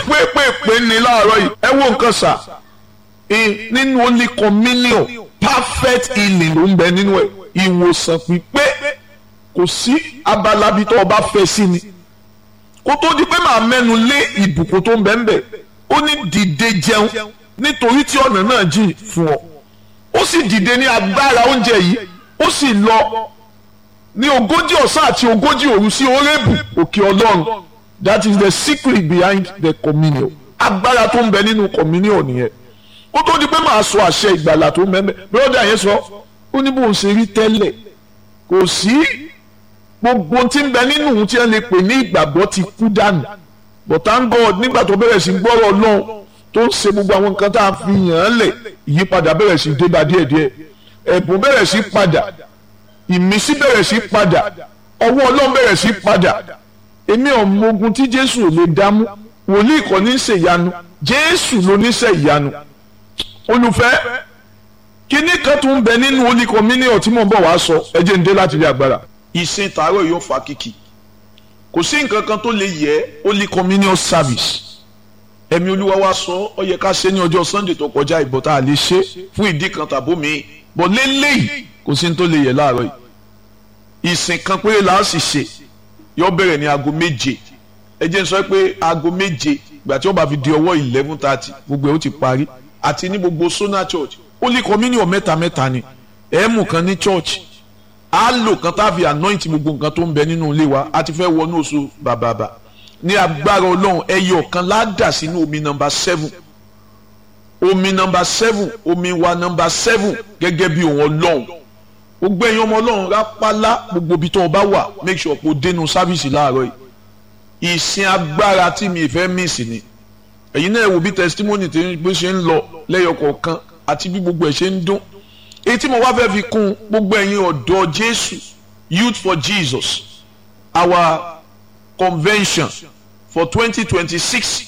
pépèpé ní láàárọ̀ yìí ẹ wo nǹkan sà nínú only communion perfect healing ló ń bẹ nínú ẹ ìwòsàn pípé kò sí abala bí tó o bá fẹ́ sí ni kó tó di pé màá mẹ́nu lé ìbùkún tó ń bẹ ń bẹ ó ní dìde jẹun nítorí tí ọ̀nà náà jìn fún ọ ó sì dìde ní agbára oúnjẹ yìí ó sì lọ ní ogójì ọ̀sán àti ogójì òru sí orébù òkè ọlọ́run that is the secret behind the communion agbára tó ń bẹ nínú communion nìyẹn ó tó di pé màá sọ àṣẹ ìgbàlà tó ń bẹ bẹ́ẹ̀ yẹn sọ ó ní bóun ṣe rí tẹ́lẹ̀ kò sí gbogbo tí ń bẹ nínú ohun tí wọ́n lè pè ní ìgbàgbọ́ ti kú dànù but thank God nígbà tó bẹ̀rẹ̀ sí gbọ́rọ̀ ọlọ́run tó ń ṣe gbogbo àwọn nǹkan tá a fi yàn án lẹ̀ ìyípadà bẹ̀rẹ̀ sí débà díẹ̀díẹ̀ ẹ̀bùn bẹ̀rẹ̀ sí padà ìmísí bẹ̀rẹ̀ sí padà ọwọ́ ọlọ́run bẹ̀rẹ̀ sí padà èmi ọmọ ogun tí jésù ò lè dámú wòlíì kọ́ ní ṣe ìyanu jésù ló ní ṣe ìyanu olùfẹ́ kíní kan tó ń bẹ nínú oníkan mílíọ̀nù tí mò ń bọ̀ wá sọ ẹ jẹ́ ń dé láti rí agbára. ìsìn tààrọ̀ yóò fa kìkì kò sí nǹkan kan tó lè yẹ oníkan mílíọ̀nù service ẹ̀mí olúwa wa sọ ọ yẹ ká ṣe ní ọjọ́ sunday tó kọjá ìbọn tá a lè ṣe fún ìdí kan tàbó mi bọ̀ lélẹ́yìí kò sí ní tó lè yẹ láàárọ̀ yìí ìsìn kan péré là á sì ṣe yóò bẹ̀rẹ̀ ní aago méje ẹ jẹ́ n sọ pé aago méje ìgbà tí wọ́n bá fi di ọwọ́ eleven thirty gbogbo ẹ̀ ó ti parí àti ní gbogbo sona church ó lè communion mẹ́ta mẹ́ta ni ẹ̀ mú kan ní church á lò kan tá a fi anoint gbogbo nǹkan tó ń bẹ nínú ilé wa a ti fẹ́ wọnú oṣù bàbàbà ní agbára ọlọ́run ẹyọ kan ládà sínú omi nọmba seven omi nọmba seven omi wa nọmba seven gẹ́gẹ́ bí òun ọlọ́run gbogbo ẹ̀yin ọmọ ọlọ́run rápálá gbogbo ibi tó o bá wà make sure kó dénú sáfìsì láàárọ̀ yìí ìsìn agbára tí mi fẹ́ miss ni ẹ̀yin náà wò bí testimony tí bó ṣe ń lọ lẹ́yọ kọ̀ọ̀kan àti bí gbogbo ẹ̀ ṣe ń dún èyí tí mo wá fẹ́ fi kún gbogbo ẹ̀yin ọ̀dọ́ Jésù Youth for Jesus our convention for twenty twenty six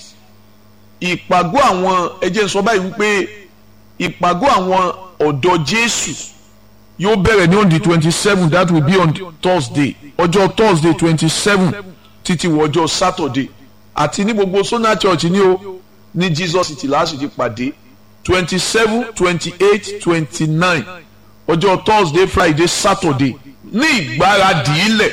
ìpàgọ́ àwọn ẹjẹ́ sọ báyìí wípé ìpàgọ́ àwọn ọ̀dọ́ Jésù yóò bẹ̀rẹ̀ ní on the twenty seven that will be on Thursday ọjọ́ Thursday twenty seven títí wọ ọjọ́ Saturday àti ní gbogbo Sona Church ní o ní Jesus City láti ti pàdé twenty seven twenty eight twenty nine ọjọ́ Thursday Friday Saturday ní ìgbáradì ilẹ̀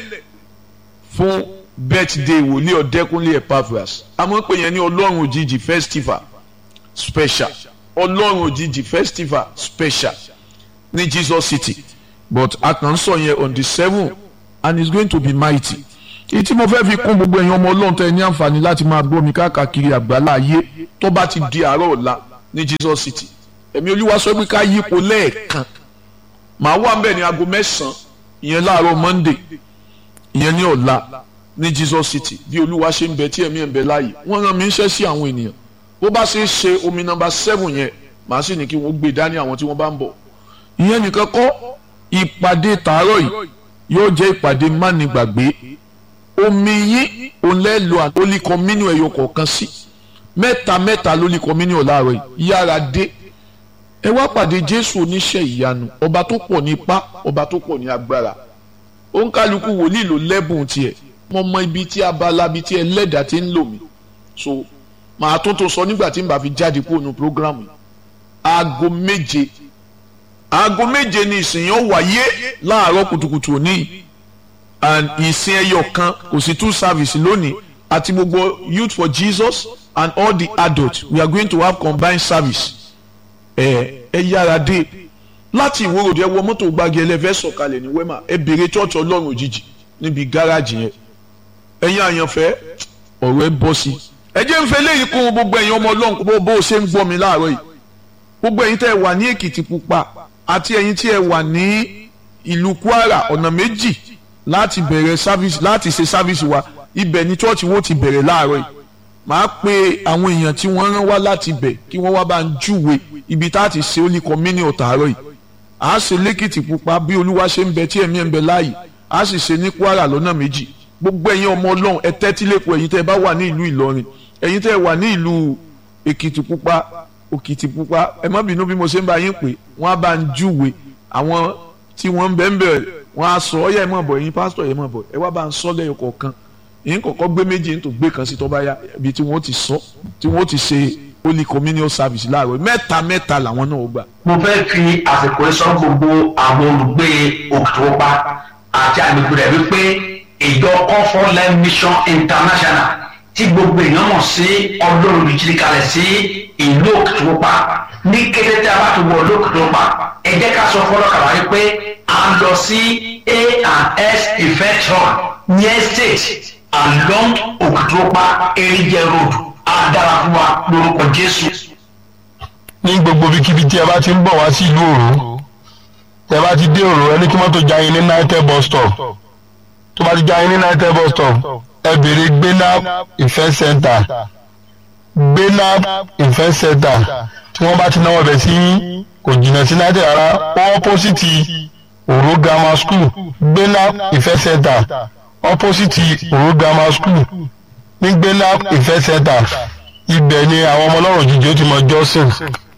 fún birthday wòlíì ọ̀dẹ́kúnlé Epaphras àmọ́ pé yẹn ní ọlọ́run òjijì festival special ọlọ́run òjijì festival special ní Jesus City but a kàn ń sọ yẹn on the seven and it's going to be mighty èyí tí mo fẹ́ fi kún gbogbo ẹ̀yin ọmọ ọlọ́run tẹ́ ẹ ní àǹfààní láti máa gbọ́ mi káàkiri àgbálá ayé tó bá ti di àárọ̀ ọ̀la ní Jesus City ẹ̀mí olúwa sọ pé ká yípo lẹ́ẹ̀kan màá wà ń bẹ̀ ní aago mẹ́sàn-án ìyẹn láàárọ̀ Monday ìyẹn ní ọ̀la ní Jesus City bí olúwa ṣe ń bẹ tí ẹ̀mí ẹ̀ ń bẹ láàyè wọ́n rán mi ń ṣẹ́ sí àwọn ènìyàn bó bá ṣe é ṣe omi nọ́mbà seven yẹn màá sì ní kí wọ́n gbé dání àwọn tí wọ́n bá ń bọ̀ ìyẹn nìkan kọ́ ìpàdé tàárọ̀ yìí yóò jẹ́ ìpàdé mánigbàgbé omi yín òun lẹ́ lo àtòlí kọ́mínú ẹ̀yọ kọ̀ọ̀kan sí mẹ́ta mẹ́ta lólí kọ́mínú láàárọ̀ yìí yára dé ẹ wá pàdé Jésù oníṣẹ́ ìyanu ọba tó pọ̀ ní ipá ọba tó pọ̀ ní agbára òǹkálukú wòlíì ló lẹ́bùn tiẹ̀ mo mọ ibi tí abala ibi tí ẹlẹ́dàá ti ń lò mí so màá tún tó sọ nígbà tí n bá fi jáde kúrò ní programu yìí aago méje aago méje ni ìsìn yẹn wáyé láàárọ̀ kùtùkùtù òní and ìsìn ẹyọ kan kò sí two service lónìí àti gbogbo youth for Jesus and all the adults we are going to have combined service ẹ ẹ yára dé láti ìwòròdì ẹ wọ mọ́tò gbági ẹlẹ́fẹ́ sọ̀kalẹ̀ ní wema ẹ bèrè chọ́ọ̀chì ọlọ́run òjijì níbi gáràjì yẹn ẹ̀yin àyànfẹ́ ọ̀rọ̀ ẹ bọ́ sí. ẹ jẹ́ ń fẹ́ léyìí kún gbogbo ẹ̀yin ọmọ ọlọ́run bó bó ṣe ń gbọ́ mi láàárọ̀ yìí gbogbo ẹ̀yin tẹ́ ẹ wà ní èkìtì pupa àti ẹ̀yin tí ẹ wà ní ìlú kwara ọ̀nà méjì láti bẹ̀rẹ̀ sáfíìsì láti ṣe sáfíìsì wa ibẹ̀ ni chọ́ọ̀chì wo ti bẹ̀rẹ̀ láàárọ̀ yìí màá pe àwọn èèyàn tí wọ́n rán wá láti bẹ̀ kí wọ́n wá bá ń júwe ibi tá a ti ṣe ó ní kọ́mínì ọ̀tàárọ̀ yìí à á ṣe lẹ́kìtì pupa bí olúwa ṣe ń bẹ tí ẹ̀mí ẹ̀ ń bẹ láàyè à á sì ṣe ní kwara lọ́nà méjì gbogbo ẹ̀yin ọmọ ọlọ́run ẹ tẹ́tí lẹ́kọ̀ọ́ ẹ̀yin tẹ́ ẹ bá wà ní ìlú ìlọrin ẹ̀yin tẹ́ ẹ wà ní ìlú èkìtì pupa òkìtì pupa ẹ má bínú bí mo ṣe ń bá yín pè wọ́n á bá ń júwe àwọn tí wọ́n ń bẹ̀ ń bẹ̀ wọ́n á sọ ọ́yà ẹ̀ mọ̀ bọ̀ ẹ̀yin pásítọ̀ ẹ̀ mọ̀ bọ̀ ẹ wá bá ń sọ lẹ́yọ̀ kọ̀ọ̀kan yín kọ́kọ́ gbé méjì yín tó gbé kan sí tó bá yá ibi tí wọ́n ti sọ tí wọ́n ti ṣe holy communion service láàárọ̀ mẹ́ta mẹ́ta làwọn náà ó gbà. mo fẹ́ fi àsìkò yìí sọ gbogbo àwọn olùgbé òkìtìwọ́pá àti àgbègbè rẹ̀ wípé ìjọ comfort life mission international tí gbogbo èèyàn mọ̀ sí ọlọ́run ìjírí kalẹ̀ sí ìlú òkìtìwọ́pá ní kété tí a bá ti wọ ìlú òkìtìwọ́pá ẹ jẹ́ ká sọ fọlọ́kàlà wípé à ń lọ sí A&S event hall ní estate along òkìtìwọ́pá erinjẹ road á dára fún wa lórúkọ jésù ní gbogbo ibikíbi tí ẹ bá ti ń bọ̀ wá sí ìlú òru tẹ bá ti dé òru ẹ ní kí mọ́tò já yín ní nitel bus stop tó bá ti já yín ní nitel bus stop ẹ béèrè gbénáp ìfẹ́ center gbénáp ìfẹ́ center tí wọ́n bá ti náwó bẹ̀ sí kò jìnnà sí nitel rárá ọ́pọ́sìtì òru grammar school gbénáp ìfẹ́ center ọ́pọ́sìtì òru grammar school ní gbénáp ìfẹ́ center ibẹ̀ ni àwọn ọmọ ọlọ́run jíjẹ́ ó ti mọ jọ́sìn.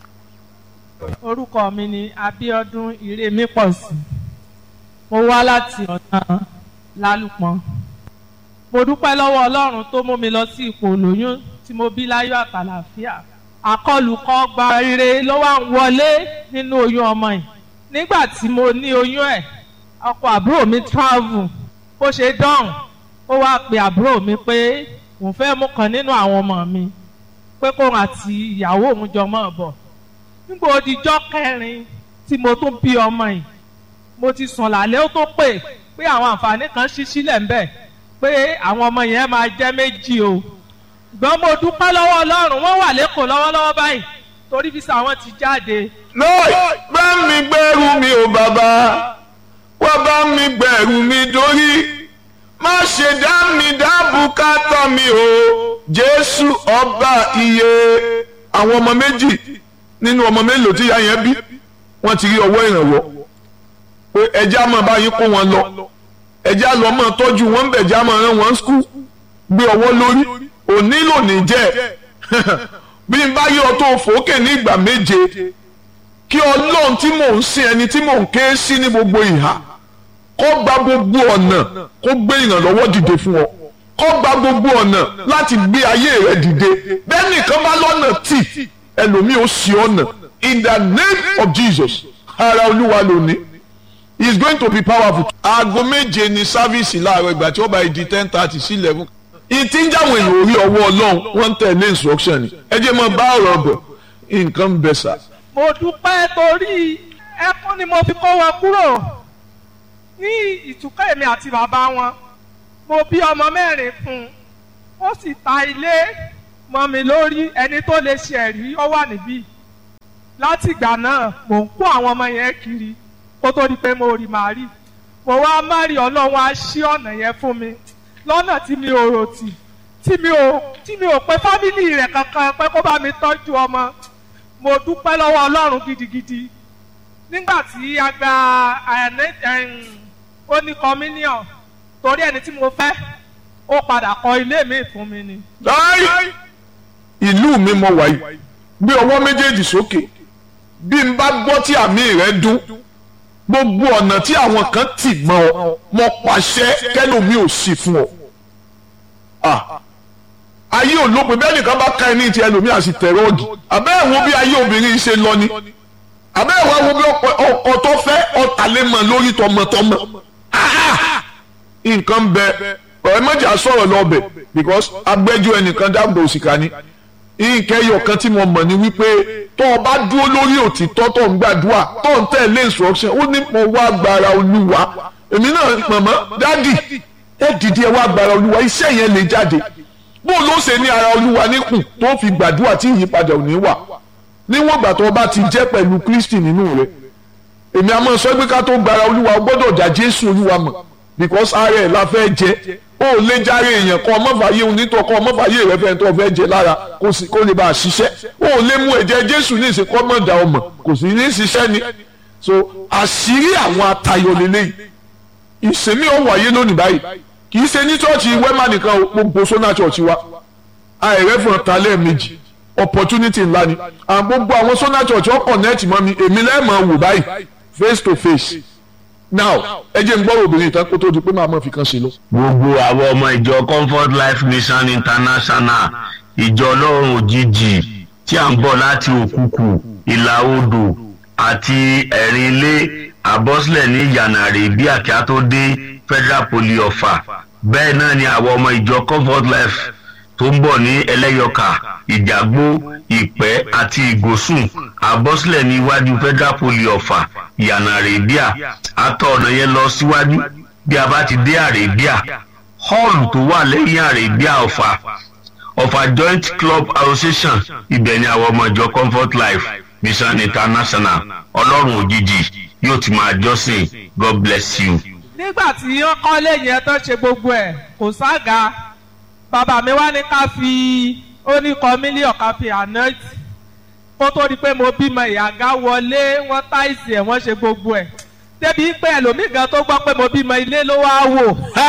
orúkọ mi ni Abíọ́dún Ìrèmípọ̀sí mo wá láti ọ̀nà lálùpọ̀n mo dúpẹ́ lọ́wọ́ Ọlọ́run tó mú mi lọ sí ipò olóyún tí mo bí láyọ̀ àtàlàfíà àkọlùkọ gba rere ló wá ń wọlé nínú oyún ọmọ yìí nígbà tí mo ní oyún ẹ̀ ọkọ àbúrò mi travel bó ṣe dán ó wá pe àbúrò mi pé òun fẹ́ mú kan nínú àwọn ọmọ mi pé kóun àti ìyàwó òun jọ mọ́ bọ̀ nígbà òdìjọ́ kẹrin tí mo tún bí ọmọ yìí mo ti sùn lálẹ́ ó tó pè pé àwọn àǹfààní kan ṣí sílẹ̀ ń bẹ̀ pé àwọn ọmọ yẹn máa jẹ́ méjì o gbọ́n mo dúpẹ́ lọ́wọ́ Ọlọ́run wọ́n wà lẹ́kọ̀ọ́ lọ́wọ́lọ́wọ́ báyìí torí fisa wọn ti jáde. lọ́ọ̀ bá mi gbẹ́rù mi ò bàbá wá bá mi gbẹ́rù mi dórí má ṣe dá mi dá bùkátà mi o Jésù ọba iye àwọn ọmọ méjì nínú ọmọ mélòó tí ìyá yẹn bí wọ́n ti rí ọwọ́ ìrànwọ́ pé ẹjẹ́ àmọ́ báyìí kó wọn lọ ẹjẹ́ àlọ́ mọ́ tọ́jú wọn bẹ̀ jẹ́ àmọ́ rán wọn skul gbé ọwọ́ lórí òní lòní jẹ́ bí n bá yọ tó fòókè ní ìgbà méje kí ọlọ́run tí mò ń sin ẹni tí mò ń ké sí ní gbogbo ìhà kó gba gbogbo ọ̀nà kó gbé ìrànlọ́wọ́ dìde fún ọ kó gba gbogbo ọ̀nà láti gbé ayé rẹ dìde bẹ́ẹ̀ nìkan bá lọ́nà tì ẹlòmíì ó ṣì ọ̀nà in the name of Jesus ara olúwa lónìí he is going to be powerful. aago méje ni sáfíìsì láàárọ̀ ìgbà tí ó bá di ten thirty sí eleven. ìtí ń jáwé èèyàn orí ọwọ́ ọlọ́run wọ́n ń tẹ̀lé instruction ni ẹ jẹ́ mọ́ bá ọ̀rọ̀ bọ̀ nǹkan ń bẹ sà. mo dúpẹ́ torí ẹkún ni mo fi kó wọn kúrò ní ìtúkọ̀ èmi àti bàbá wọn mo bí ọmọ mẹ́rin fún un ó sì ta ilé mọ́ mi lórí ẹni tó lè ṣe ẹ̀rí ó wà níbí látìgbà náà mò ń kó àwọn ọmọ yẹn kiri kó tó di pé mo rí màá rí mo wá márì ọlọ́run á ṣí ọ̀nà yẹn fún mi lọ́nà tí mi ò rò tì tí mi ò tí mi ò pé fámìlì rẹ̀ kankan pé kó bá mi tọ́jú ọmọ mo dúpẹ́ lọ́wọ́ ọlọ́run gidigidi nígbà tí a gba ó ní communion torí ẹni tí mo fẹ́ ó padà kọ́ ilé mi fún mi ni. láì ìlú mi mo wà yìí gbé ọwọ́ méjèèjì sókè bí n bá gbọ́ tí àmì rẹ̀ dún gbogbo ọ̀nà tí àwọn kan tì mọ́ ọ mo pàṣẹ kẹ́lòmí ò sí fún ọ. ayé olópin bẹ́ẹ̀ nìkan bá ka ẹni tí ẹlòmí àti tẹ̀rọ̀gì àbẹ́ ẹ̀wọ̀n bí ayé obìnrin ṣe lọ ni àbẹ́ ẹ̀wọ̀n wo bí ọkọ tó fẹ́ ọ̀tàlémọ̀ lórí tọmọtọmọ. nǹkan bẹ ọ̀rẹ́ mọ̀jà sọ̀rọ̀ lọ́bẹ̀ because agbẹ́jọ́ ẹnìkan dáàbò òsìkà ni ìkẹyọ kan tí mo mọ̀ ni wípé tó o bá dúró lórí òtítọ́ tó ń gbàdúrà tó ń tẹ̀lé instruction ó ní mo wá gbára olúwa èmi náà mọ̀mọ́ dádì ẹ dìde ẹ wá gbára olúwa iṣẹ́ yẹn lè jáde bó ló ṣe ní ara olúwa níkùn tó fi gbàdúrà tí ìyípadà ò ní wà níwọ̀n ìgbà tó o bá ti jẹ́ pẹ̀lú Kristi nínú rẹ èmi àmọ́ sọ pé ká tó gbára olúwa o gbọ́dọ̀ dá Jésù olúwa mọ̀ because ara ẹ̀ la fẹ́ jẹ́ ó lè járe èèyàn kan ọmọfàyè onítọ̀ kan ọmọfàyè rẹ fẹ́ tó fẹ́ jẹ lára kó lè bá a ṣiṣẹ́ ó lè mú ẹ̀jẹ̀ jésù ní ìsìnkú ọmọdà ọmọ kò sì ní ṣiṣẹ́ ni so àṣírí àwọn atayọ lélẹ́yìí ìsinmi ó wáyé lónìí báyìí kì í ṣe ní chọ́ọ̀chì wẹ́mà nìkan gbogbo sọ́nà chọ́ọ̀chì wa àìrẹ́ fún ọ̀tá lẹ́ẹ̀mejì opportunity ńlá ni àwọn gbogbo àwọn sọ́nà chọ́ọ̀chì ọkọ̀ nẹ́ẹ̀tì mọ́ mi èmi lẹ́ẹ̀mọ̀ wò báyìí face to face now ẹ jẹ́ n gbọ́ obìnrin tán kó tó di pé màá mọ̀ fi kan ṣe lọ. gbogbo àwọn ọmọ ìjọ comfort life mission international ìjọ ọlọ́run òjijì tí à ń bọ̀ láti òkùkù ìlà odò àti ẹ̀rín ilé àbọ́sílẹ̀ ní yànnàrè bí àkíá tó dé federal poly ọ̀fà bẹ́ẹ̀ náà ni àwọn ọmọ ìjọ comfort life tó ń bọ̀ ní ẹlẹ́yọkà ìjàgbó ìpẹ́ àti ìgòsùn àbọ́sílẹ̀ ní iwájú federal poly ọ̀fà ìyànà àrèbíà àtọ̀ ọ̀nà yẹn lọ síwájú bí a bá ti dé àrèbíà họ́ọ̀lù tó wà lẹ́yìn àrèbíà ọ̀fà ọ̀fà joint club association ibẹ̀ ni àwọn ọmọ ìjọ comfort life mission international ọlọ́run òjijì yóò ti máa jọ́sìn god bless you. nígbà tí wọ́n kọ́lé yẹn tó ṣe gbogbo ẹ̀ kò sága bàbá mi wá ní ká fi ó ní kọ mílíọ̀nù ká fi anoint kó tó di pé mo bímọ ìyàgá wọlé wọ́n táìsì ẹ̀ wọ́n ṣe gbogbo ẹ̀ débi pé ẹlòmíì gan tó gbọ́ pé mo bímọ ilé ló wá wò.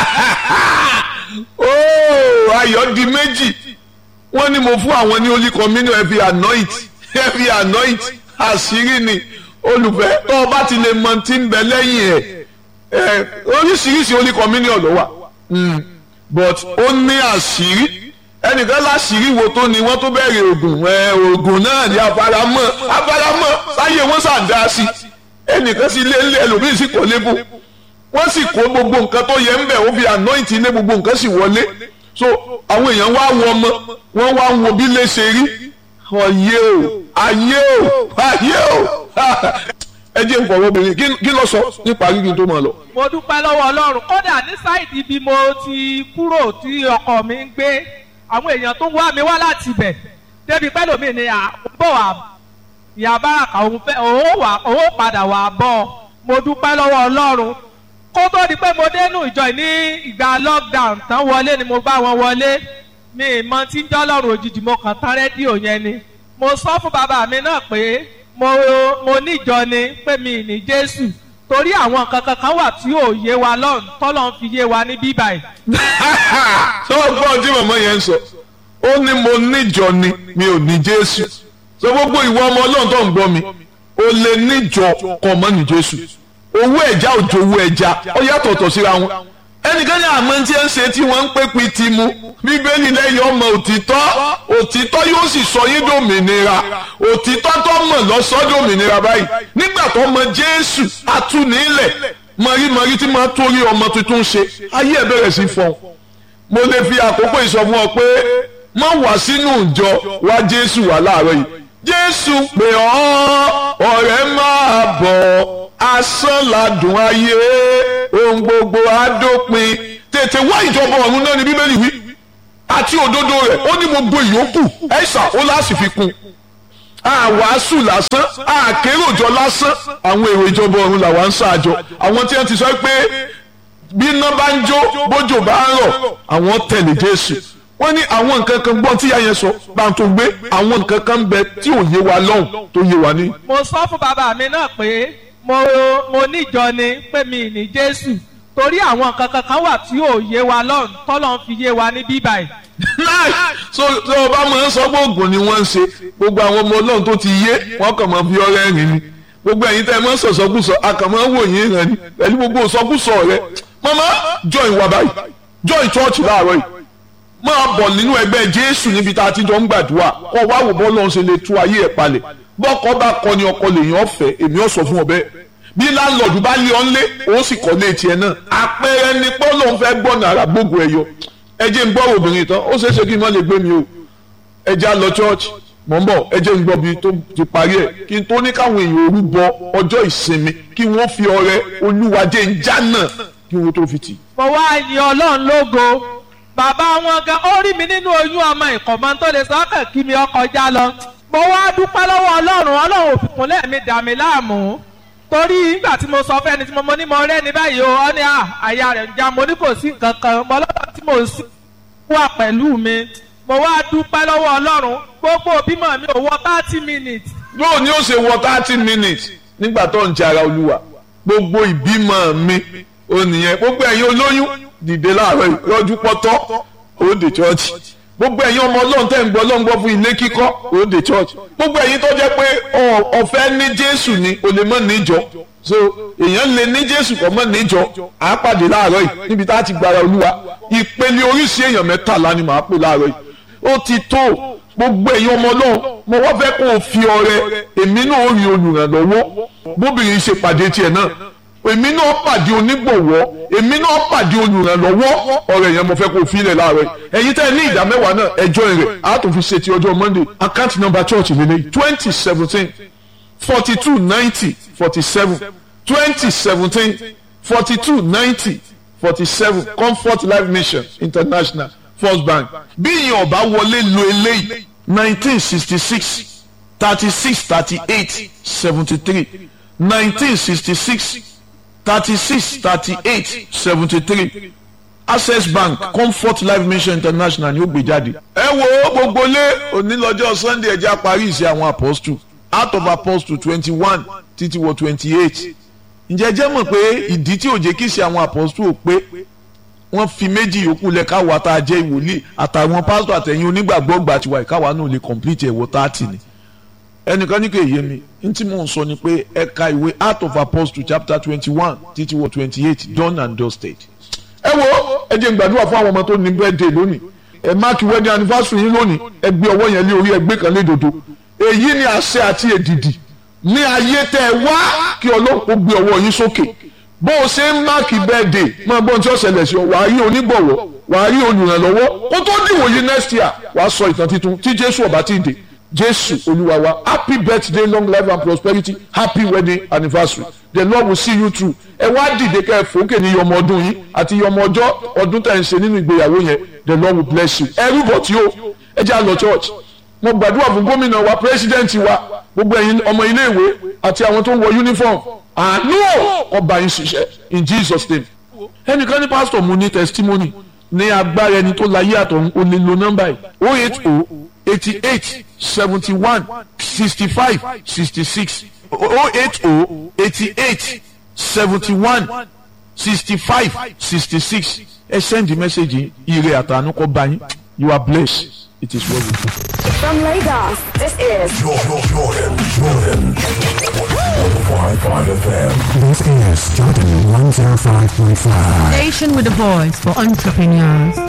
ooo ayọ̀ di méjì wọ́n ní mo fún àwọn ní holy communion ẹ fi anoint ẹ fi anoint àṣírí ni olùfẹ́ tó o bá ti lè mọ tí ń bẹ lẹ́yìn ẹ̀ ẹ̀ oríṣiríṣi holy communion ló wà Mm. but ó ní àṣírí ẹnìkan láṣírí wo tó ni wọ́n tó bẹ̀rẹ̀ oògùn ẹ̀ oògùn náà ní afaramọ́ afaramọ́ sáyé wọ́n ṣàǹdá sí ẹnìkan sì lé lé ẹlòmíì sì kọ́ lébù wọ́n sì kó gbogbo nǹkan tó yẹ ń bẹ̀ ó fi anoint ilé gbogbo nǹkan sì wọlé so àwọn èèyàn wá wọ ọmọ wọ́n wá ń wo bí lè ṣe rí ọyẹ o ayé o ayé o ẹ jẹ́ nǹkan ọmọbìnrin kí kí ló sọ nípa rírí tó máa lọ. mo dúpẹ́ lọ́wọ́ ọlọ́run kódà ní sáìdì bí mo ti kúrò tí ọkọ mi ń gbé àwọn èèyàn tó wá mi wá láti ibẹ̀ débi pẹ́lú mi ni à ń bọ̀ wá ìyá báràkà òun fẹ́ òun wà òun padà wà bọ̀ mo dúpẹ́ lọ́wọ́ ọlọ́run kó tó di pé mo dénú ìjọ ní ìgbà lockdown tán wọlé ni mo bá wọn wọlé mi ìmọ̀ tí ń jọ́ lọ́rùn òjijì mo kàn tán rédíò yẹn ni mo sọ fún bàbá mi náà pé mo mo níjọ ni pé mi ní jésù torí àwọn nǹkan kankan wà tí ò yé wa lọ́run tọ́lọ́ ń fi yé wa ní bíbáyìí. ṣé wọ́n gbọ́ ohun tí màmá yẹn ń sọ ó ní mo níjọ ni mi ò ní jésù sọ gbogbo ìwọ ọmọ ọlọ́run tó ń gbọ́ mi ó lè níjọ kọ́ mọ́ ní jésù owó ẹja òjò owó ẹja ó yàtọ̀tọ̀ síra wọn ẹnìkan ní àmọ́ tí ẹ ń ṣe tí wọ́n ń pè pé ti mu bíbélì lẹ́yìn ọmọ òtítọ́ òtítọ́ yóò sì sọ yín dòmìnira òtítọ́ tó mọ̀ lọ́sọ́ dòmìnira báyìí nígbà tó mọ jésù atúnilẹ̀ mọ̀rímọ̀rí tí máa torí ọmọ tuntun ṣe ayé ẹ̀ bẹ̀rẹ̀ sí fọ́n mo lè fi àkókò ìsọfún ọ pé má wá sínú ìjọ wá jésù wá láàárọ̀ yìí jésù pè ọ́ ọ̀rẹ́ máa bọ̀ asán ládùn ayé ohun gbogbo adópin tètè wá ìjọba ọ̀run náà ní bíbélì wí àti òdodo rẹ̀ ó ní gbogbo ìyókù ẹ̀sà ó láti fi kún àwàásù lásán àkéròjọ lásán àwọn èrò ìjọba ọ̀run làwọn ń ṣáàjọ àwọn tí wọ́n ti sọ pé bí iná bá ń jó bójò bá ń rọ̀ àwọn tẹ̀lé Jésù wọ́n ní àwọn nǹkan kan gbọ́n tí yáyẹn sọ bá ń tó gbé àwọn nǹkan kan ń bẹ tí ò yé wa lọ́hùn tó yé wa ní. mo sọ fún bàbá mi náà pé mo mo níjọ ni pé mi ní jésù torí àwọn nǹkan kankan wà tí ò yé wa lọ́run tọ́lọ́ ń fi yé wa ní bíbáyìí. láì so so ọba máa ń sọ pé oògùn ni wọ́n ń ṣe gbogbo àwọn ọmọ ọlọ́run tó ti yé wọ́n kàn máa fi ọrẹ́ rìn ni gbogbo ẹ̀yin tẹ́ ẹ máa ń sọ̀sọ́kùsọ akàmọ́ wò yín rẹ̀ ni pẹ̀lú gbogbo sọ́kùsọ rẹ̀ mama join wa báyìí join church láàárọ̀ yìí máa bọ̀ nínú ẹgbẹ́ jésù níbi tá a ti jọ ń gbàdúrà kọ́ wá wò bọ́ọ̀lù ọ̀hún ṣe lè tú ayé ẹ̀ palẹ̀ bọ́kọ bá kọ ni ọkọ lèèyàn ọ̀fẹ́ èmi ọ̀ sọ fún ọ bẹ́ẹ̀ bí láńlọ́ọ̀dù bá lé ọ́n lé ó sì kọ́ lé tiẹ̀ náà àpẹẹrẹ ni pé lóun fẹ́ gbọ́ nàrà gbogbo ẹ̀ yọ ẹ jẹ́ ń gbọ́ obìnrin tán ó ṣeé ṣe kí n má lè gbé mi o ẹ já lọ church mọ̀ ń bọ̀ ẹ jẹ́ ń gbọ́ bí tó ti parí ẹ̀ kí n tó ní káwọn èèyàn òru bọ ọjọ́ ìsinmi kí wọ́n fi ọrẹ olúwa jẹ́ ń já náà kí wọ́n tó fi tì. mo wá yin ọlọ́run lógo bàbá wọn gan ó rí mi nínú oyún ọmọ ìkọ̀mọ́ tó lè sọ́kàn kí mi ọkọ̀ já lọ mo wá dúpẹ́ lọ́wọ́ ọlọ́run ọlọ́run òfìkún lẹ́ẹ̀mí dà mí láàmú torí nígbà tí mo sọ fẹ́ni tí mo mọ ní mo rẹ́ ní báyìí o ọ́ ní àyà rẹ̀ ń já mo ní kò sí nǹkan kan mo lọ́wọ́ tí mo sì wà pẹ̀lú mi mo wá dúpẹ́ lọ́wọ́ ọlọ́run gbogbo bímọ mi ò wọ thirty minutes. yóò ní ó ṣe wọ thirty minutes nígbà tó ń jẹ ara olúwa gbogbo ìbímọ mi ò nìyẹn gbogbo ẹ̀yin olóyún dìde láàárọ̀ ìrọ́jú pọ́tọ́ òde church gbogbo ẹ̀yin ọmọ ọlọ́run tẹ́ ń gbọ́ ọlọ́run gbọ́ fún ilé kíkọ́ òde church gbogbo ẹ̀yin tó jẹ́ pé ọ̀fẹ́ ní jésù ni o lè mọ̀ níjọ so èèyàn lè ní jésù kọ́ mọ́ níjọ à á pàdé láàárọ̀ yìí níbi tá a ti gbára olúwa ìpele oríṣi èèyàn mẹ́tàlá ni màá pè láàárọ̀ yìí ó ti tó gbogbo èèyàn ọmọ náà mo wá fẹ́ kó o fi ọrẹ èmi náà ó rí olùrànlọ́wọ́ bóbìnrin ṣe pàdé tiẹ̀ náà èmi náà pàdé onígbọ̀wọ́ èmi náà pàdé olùrànlọ́wọ́ ọ̀rẹ́ yẹn mo fẹ́ kó o filẹ̀ láàárọ̀ yìí ẹ̀yin tẹ́ ẹ ní ìdá mẹ́wàá náà ẹjọ́ rẹ̀ á tún fi ṣe ti ọjọ́ monday account number church lélẹ́yìí twenty seventeen forty two ninety forty seven twenty seventeen forty two ninety forty seven comfort life mission international first bank bí ìyẹn ọba wọlé lo eléyìí nineteen sixty six thirty six thirty eight seventy three nineteen sixty six thirty six thirty eight seventy three access bank comfort life mission international ni ó gbé jáde. ẹ wo gbogbo lé onílọ́jọ́ sunday ẹja parí ìṣe àwọn apostle out of apostle twenty one títí wọ twenty eight ǹjẹ́ jẹ́ mọ̀ pé ìdí tí ò jẹ́ kí ṣe àwọn apostle ò pé wọ́n fi méjì yòókù lẹ̀ káwa tá a jẹ́ ìwòlíì àtàwọn pásítọ̀ àtẹ̀yìn onígbàgbọ́ gbà tiwa ìkáwa náà lè complete ẹ̀wọ̀ thirty ni ẹnìkan ní kò yé mi n tí mò ń sọ ni pé ẹ̀ka ìwé Acts of Apostles chapter twenty one títí wọ twenty eight done and dusted. ẹ wo ẹ jẹ́ n gbàdúrà fún àwọn ọmọ tó ní birthday lónìí ẹ máàkì wedding anniversary yín lónìí ẹ gbé ọwọ́ yẹn lé orí ẹgbẹ́ kan lé dodo èyí ni àṣẹ àti èdìdì ní ayé tẹ ẹ wá kí ọlọ́run kó gbé ọwọ́ yín sókè bó o ṣe ń máàkì birthday máa gbọ́n tí ó ṣẹlẹ̀ sí ọ wàá rí onígbọ̀wọ́ wàá rí olùrànlọ́wọ́ kó tó dìwòye next year wàá sọ ìtàn titun tí jésù ọba ti dé jésù olúwa wa happy birthday long life and prosperity happy wedding anniversary the lord will see you through ẹ wá dìde kẹ́ ẹ fòókè ní yọmọ ọdún yín àti yọmọ ọjọ́ ọdún tẹ̀ ń ṣe nínú ìgbéyàwó yẹn the lord will bless you ẹrú bọ̀ tí ó ẹ jẹ́ àlọ́ church mo gbàdúrà fún gómìnà wa president wa gbogbo ẹ̀yin ọmọ iléèwé àti àwọn tó ń wọ uniform àánú ọba yín ṣiṣẹ́ in jesus name ẹnìkan ní pastor mo ní testimony ní agbára ẹni tó láyé àtọ̀hún o lè lo nọ́mbà yìí oh eight oh eighty eight seventy one sixty five sixty six oh eight oh eighty eight seventy one sixty five sixty six ẹ send the message ire àtànú kọ bá yín you are blessed it is well with you. From Lagos, this is Jordan, Jordan, Jordan. 105.5 FM. This is Jordan 105.5. Station with a voice for entrepreneurs.